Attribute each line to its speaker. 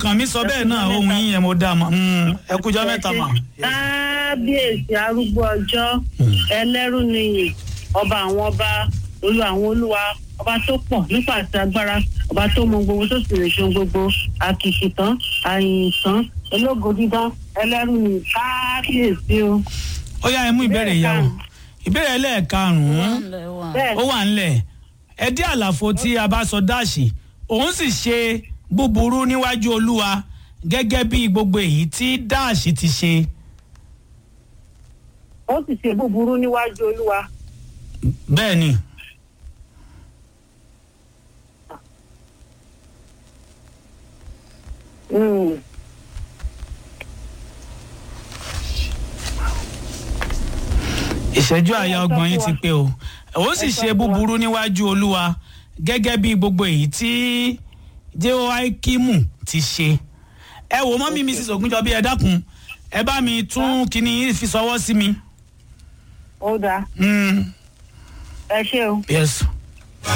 Speaker 1: kàn mí sọ bẹ́ẹ̀ náà ohun yín yẹn mo dá mọ́ Mm, ẹ kújọ́ mẹ́ta mà.
Speaker 2: kábíyèsí arúgbó ọjọ́ ẹlẹ́rù nìyí ọba àwọn ọba olú àwọn olúwa ọba tó pọ̀ nípa àti agbára ọba tó mọ gbogbo tó sì lè ṣe ohun gbogbo àkìkìtàn àyìntàn ológo dídán ẹlẹ́rù nìyí kábíyèsí o.
Speaker 1: ó yá ẹ mú ìbéèrè yẹn o ìbéèrè ẹlẹ́ẹ̀karùn-ún
Speaker 2: bẹ́ẹ̀
Speaker 1: ó wà ńlẹ̀ ẹ dí àlàfo tí a bá sọ dáàṣì òun sì ṣe búburú níwájú olúwa gẹ́gẹ́ bí gbogbo èyí tí dáàṣì ti ṣe.
Speaker 2: ó sì ṣe búburú níwájú olúwa
Speaker 1: bẹ́ẹ̀ ni
Speaker 2: Mm.
Speaker 1: ìṣẹ́jú àyà ọgbọ̀n yín ti pé o òun sì ṣe búburú níwájú olúwa gẹ́gẹ́ bí gbogbo èyí tí jehoiakimu ti ṣe. ẹ wò mọ́ mi mrs ogunjọbí ẹ dákun ẹ bá mi tún kíní yín fi sọwọ́ sí mi.
Speaker 2: ó dáa
Speaker 1: Mm,
Speaker 2: ẹ ṣé o.
Speaker 1: yes.